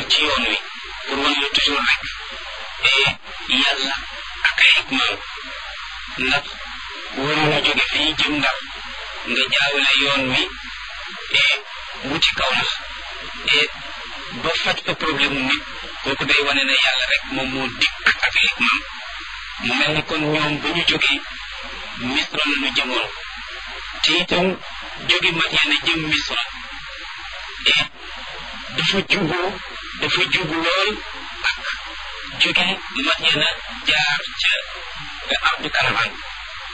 ci yoon wi pour wan la toujours rek et yàlla ak ay hikmaam ndax waroon a jóge fii jëm ndar nga jaawale yoon wi et wuti kaw nax et ba faj fa problème nit kooku day wane ne yàlla rek moom moo dikk ak ay hikmaam mu mel ni kon ñoom ba ñu jógee misra la ñu jëmoon te itam jóge Madyana jëm misra et dafa jubu dafa jubu lool ak jóge Madyana jaar ca ardu karaman